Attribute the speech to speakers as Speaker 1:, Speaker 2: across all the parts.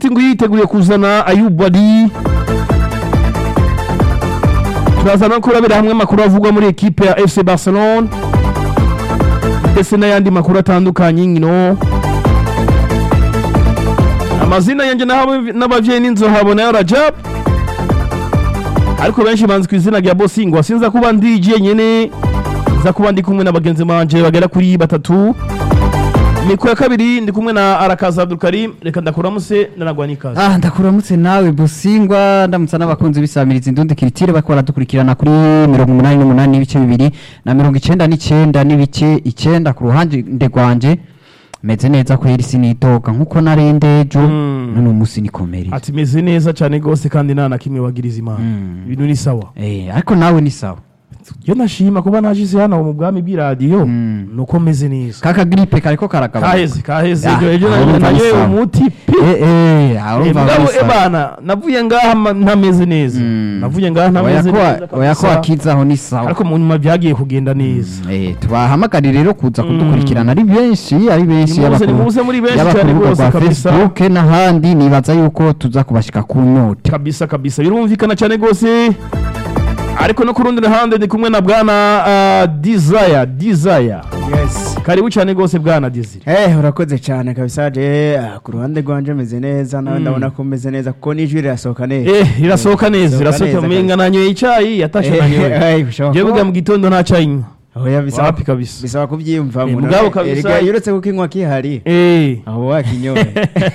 Speaker 1: city ngo yiteguriye kuzana ayubadi turaza no kurabira hamwe amakuru avugwa muri ekipe ya fc barcelone ndetse n'ayandi makuru atandukanye nkino amazina yanjye n'aho- n'abavyeyi n'inzohabo nayo rajab ariko benshi banzi ku izina rya bosingwa sinza kuba ndi jenyene nza kuba ndi kumwe na bagenzi banje bagera kuri batatu miko ya kabiri ndi kumwe na arakaza abdulkarim reka ndakuramuse ndanagwa n'ikaze
Speaker 2: Ah, ndakuramutse nawe busingwa ndamutsa n'abakunzi bisamiriza indundi kiritire bako baradukurikirana kuri mirongo umunani n'umunani n'ibice bibiri na mirongo icenda n'icenda n'ibice icenda ku ruhande rwanje meze neza kweri sinitoka nkuko narende ejo
Speaker 1: Mm.
Speaker 2: none umunsi nikomere
Speaker 1: ati meze neza cyane rwose kandi nta na kimwe wagiriza imana
Speaker 2: Mm.
Speaker 1: ibintu ni sawa
Speaker 2: eh ariko nawe ni sawa
Speaker 1: iyo nashima kuba najize hano mu bwami bw'iradiyo
Speaker 2: Mm.
Speaker 1: nuko meze neza
Speaker 2: kaka gripe kariko karagabanuka
Speaker 1: kaheze kaheze
Speaker 2: Ah,
Speaker 1: ejo ejo
Speaker 2: aho urumva
Speaker 1: nanyoye
Speaker 2: ni sawa.
Speaker 1: umuti pi
Speaker 2: eh eh aho urumva
Speaker 1: mugabo
Speaker 2: ari sawa.
Speaker 1: ebana navuye ngaha ma- ntameze neza
Speaker 2: Mm.
Speaker 1: navuye ngaha ntameze
Speaker 2: oya
Speaker 1: neza
Speaker 2: ko oya ko
Speaker 1: kabisa.
Speaker 2: akizaho ni sawa
Speaker 1: ariko mu nyuma byagiye kugenda neza
Speaker 2: Eh, tubahamagare rero kuza kudukurikirana ari benshi ari benshi
Speaker 1: Nimuze,
Speaker 2: yaba ku-
Speaker 1: nimuze muri benshi
Speaker 2: yaba ku
Speaker 1: cyane
Speaker 2: rubuga
Speaker 1: rwose
Speaker 2: rwa
Speaker 1: kabisa.
Speaker 2: facebook n'ahandi nibaza yuko tuza kubashika ku nyota
Speaker 1: kabisa kabisa birumvikana cyane rwose ariko no ku rundi ruhande ndi kumwe na bwana uh, desire desire
Speaker 3: yes
Speaker 1: karibu cyane rwose bwana desire
Speaker 3: Eh, urakoze cyane kabisa je ah, ku ruhande rwanje meze neza nawe ndabona ko meze neza kuko n'ijwi rirasohoka neza
Speaker 1: eh irasohoka neza
Speaker 3: Irasohoka
Speaker 1: irasohoka
Speaker 3: neza
Speaker 1: menga nanyoye icyayi yatashe nanyoye
Speaker 3: Eh, bishoboka
Speaker 1: jewe
Speaker 3: ko-
Speaker 1: buga mu gitondo nta cyayi nywa
Speaker 3: oya bisaba
Speaker 1: wapi kabisa
Speaker 3: bisaba kubyiyumvamo
Speaker 1: Eh,
Speaker 3: none
Speaker 1: mugabo kabisa-
Speaker 3: erega iyo uretse kukinywa kihari
Speaker 1: eh
Speaker 3: aho wakinyoye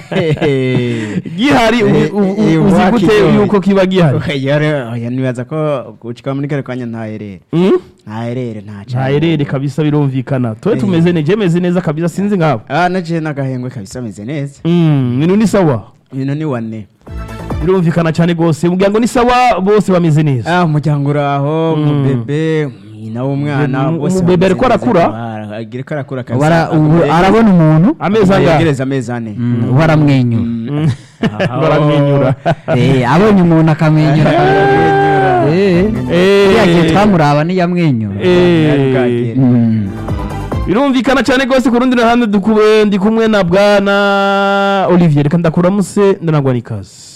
Speaker 1: gihari ubu-
Speaker 3: Eh,
Speaker 1: ubu-
Speaker 3: eh,
Speaker 1: uzi
Speaker 3: wakinyoye.
Speaker 1: gute yuko kiba gihari
Speaker 3: Oya, re- oya nibaza ko gucika muri kare kanya ntaherere
Speaker 1: Mm?
Speaker 3: ntaherere nta
Speaker 1: nta herere kabisa birumvikana tuwe
Speaker 3: Eh.
Speaker 1: tumeze neza meze neza kabisa sinzi nkabo
Speaker 3: ah naje n'agahengwe kabisa meze neza
Speaker 1: Mm, ibintu ni sawa
Speaker 3: ibintu ni wane
Speaker 1: birumvikana cyane rwose umuryango ni sawa bose bameze neza
Speaker 3: ah umuryango uraho
Speaker 1: Mm.
Speaker 3: umubebe nyina w'umwana
Speaker 1: Umu-
Speaker 3: bose
Speaker 1: umubebe ariko
Speaker 3: bameze
Speaker 1: arakura?
Speaker 3: neza. Ah, ariko arakura
Speaker 2: Ubu ara-
Speaker 3: kabisa
Speaker 2: ubu arabona umuntu
Speaker 1: amezi angahe
Speaker 3: yegereza amezi ane
Speaker 2: Mm, ubu aramwenyura
Speaker 3: Mm.
Speaker 1: baramwenyura
Speaker 2: Eh, abonye umuntu akamwenyura Eh,
Speaker 1: Eh.
Speaker 2: iriya gihe twamuraba niyamwenyura
Speaker 1: Eh.
Speaker 2: Mm.
Speaker 1: birumvikana cyane rwose ku rundi ruhande dukube- ndi kumwe na bwana olivier reka ndakuramuse ndanagwa n'ikaze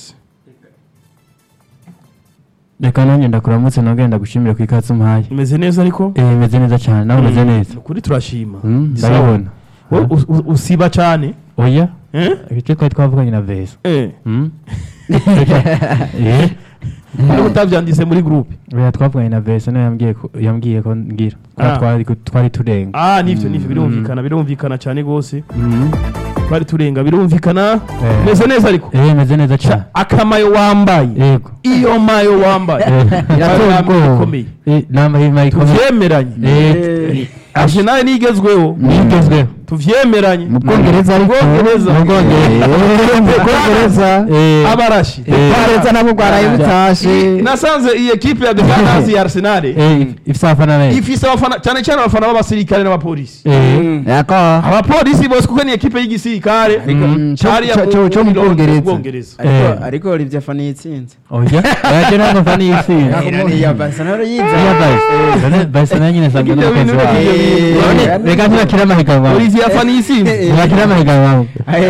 Speaker 4: reka nanjye ndakuramutse nabwo ndagushimira ku ikaze umuhaye
Speaker 1: umeze neza ariko
Speaker 4: eh meze neza cyane nawe umeze neza
Speaker 1: ukuri turashima
Speaker 4: Mm,
Speaker 1: Sawa.
Speaker 4: ndabibona
Speaker 1: Wowe us- us- usiba cyane
Speaker 4: oya
Speaker 1: Eh?
Speaker 4: icyo twari twavuganye na vesa
Speaker 1: Eh.
Speaker 4: Mm? eh
Speaker 1: Ariko utabyanditse muri groupe
Speaker 4: oya twavuganye na vesa nawe yambwiye ko yambwiye ko ngira ko
Speaker 1: Ah.
Speaker 4: twari twari turenga
Speaker 1: ah nivyo nivyo birumvikana birumvikana cyane rwose
Speaker 4: Mm.
Speaker 1: twari turenga birumvikana
Speaker 4: Eh.
Speaker 1: meze neza ariko
Speaker 4: eh meze neza cyane
Speaker 1: akamayo wambaye
Speaker 4: yego
Speaker 1: iyo mayo wambaye
Speaker 4: Eh.
Speaker 2: Irateye
Speaker 1: Ari
Speaker 2: ubwoba.
Speaker 1: ikomeye
Speaker 4: Eh, nama hima ikomeye
Speaker 1: tuvyemeranye
Speaker 4: eh
Speaker 1: arsenal nigezweho
Speaker 4: nigezweho
Speaker 1: tuvyemeranye
Speaker 2: mu bwongereza ariko
Speaker 1: Bwongereza.
Speaker 2: mu bwongereza Eh, mu bwongereza
Speaker 4: eh
Speaker 1: abarashi
Speaker 2: ubwongereza nabwo bwaraye butashe
Speaker 1: nasanze iyi ekipe ya defanasi ya arsenal
Speaker 4: eh ifite abafana benshi
Speaker 1: ifise abafana cyane cyane abafana b'abasirikare n'abapolisi
Speaker 4: eh
Speaker 2: yako
Speaker 1: abapolisi bose kuko ni ekipe y'igisirikare
Speaker 2: Mm, cyo-
Speaker 1: hariya
Speaker 2: cyo- cyo- cyo mu Bwongereza.
Speaker 1: bwongereza
Speaker 3: ariko
Speaker 4: Eh.
Speaker 3: ariko Olivier Fani yitsinze
Speaker 4: oya oya je ntabwo mfana iyi si
Speaker 3: iya Barcelona yize
Speaker 4: iya bayisi bayisi nayo nyine asanzwe
Speaker 1: Ibyo
Speaker 4: n'umukozi
Speaker 1: bintu
Speaker 4: wawe
Speaker 1: ni-
Speaker 4: None, reka ntibakire amahiganwa
Speaker 1: olivier afana isinzi
Speaker 4: ntibakire amahiganwa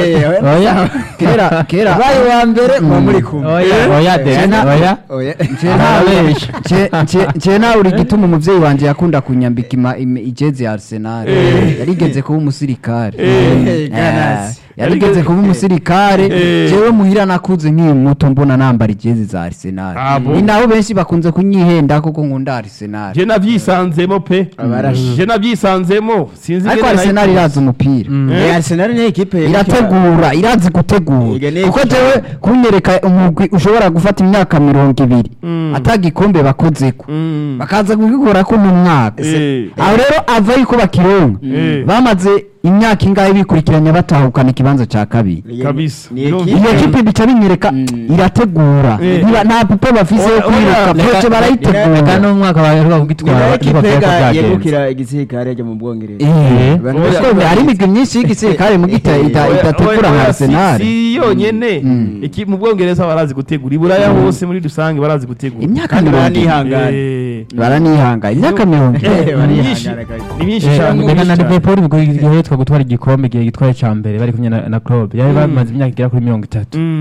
Speaker 2: oya kera kera
Speaker 3: baye wa mbere muba muri kumwe
Speaker 4: oya oya de
Speaker 2: Jena-
Speaker 4: oya
Speaker 3: oya
Speaker 4: arabesha
Speaker 2: nce nawe uri gituma umuvyeyi wanje yakunda kunyambika ima- im- ijezi ya arsenal yarigeze kuba umusirikare
Speaker 3: Eh, Ganas.
Speaker 2: Eh, yarigeze kuba umusirikare
Speaker 1: Eh.
Speaker 2: jewe muhira nakuze nkiri muto mbona nambara ijezi za arsenal
Speaker 1: Ah, bon?
Speaker 2: ni nabo benshi bakunze kunyihenda koko nkunda arsenal
Speaker 1: je navyisanzemo pe
Speaker 3: Abarashi.
Speaker 1: je navyisanzemo sinzi
Speaker 2: ariko
Speaker 1: ingene
Speaker 2: arsenal
Speaker 1: nayikunze.
Speaker 2: irazi umupira
Speaker 3: Eh, Arsenal ni ekipe
Speaker 2: irategura irazi gutegura
Speaker 3: Ega ni
Speaker 2: kuko
Speaker 3: iki-
Speaker 2: jewe kunyereka umugwi ushobora gufata imyaka mirongo ibiri
Speaker 1: Mm.
Speaker 2: atagikombe bakozeko
Speaker 1: Mm.
Speaker 2: bakaza kugikorako mu mwaka
Speaker 1: Eh.
Speaker 2: aho rero ava yuko bakironka
Speaker 1: Eh.
Speaker 2: bamaze imyaka ingahe bikurikiranya batahukana ikibanza cya kabiri
Speaker 1: kabisa.
Speaker 3: ni
Speaker 1: Birumvikana.
Speaker 3: ekipe
Speaker 2: iyo kipe bica binyereka
Speaker 3: Mm.
Speaker 2: irategura
Speaker 1: Eh.
Speaker 2: Ntiba- nta pupe bafise yo
Speaker 1: Oya,
Speaker 2: kwiruka
Speaker 1: oya,
Speaker 2: proje
Speaker 4: reka
Speaker 2: barayitegura
Speaker 4: n'umwaka baheruka
Speaker 3: ni
Speaker 4: kugitwara
Speaker 3: nayo
Speaker 4: ariko
Speaker 3: ekipe
Speaker 4: byari ko
Speaker 3: ga-
Speaker 4: byagenze
Speaker 3: yegukira igisirikare ryo mu Bwongereza
Speaker 2: Eh.
Speaker 3: Abantu
Speaker 1: Oya,
Speaker 3: benshi
Speaker 2: Kuko
Speaker 3: babizi.
Speaker 2: hari imigwi myinshi y'igisirikare mu gita ita-
Speaker 1: Oya,
Speaker 2: idategura
Speaker 1: oya,
Speaker 2: nka
Speaker 1: oya,
Speaker 2: arsenal
Speaker 1: si si yonyene
Speaker 2: Mm.
Speaker 1: Iki- mu bwongereza barazi gutegura iburaya hose muri rusange barazi gutegura
Speaker 2: imyaka
Speaker 3: kandi
Speaker 2: mirongo ine
Speaker 3: baranihangana
Speaker 1: Eh.
Speaker 2: baranihangana imyaka mirongo ine
Speaker 3: Eh,
Speaker 1: ni
Speaker 3: barihangana
Speaker 1: myinshi
Speaker 3: kabisa.
Speaker 1: ni myinshi
Speaker 4: Eh,
Speaker 1: cyane
Speaker 4: mbega na
Speaker 1: myinshi cyane.
Speaker 4: liverpool igihe gitwa gutwara igikombe igihe gitwaye cya mbere bari kumwe na na club yari bamaze imyaka igera kuri mirongo itatu
Speaker 1: Mm.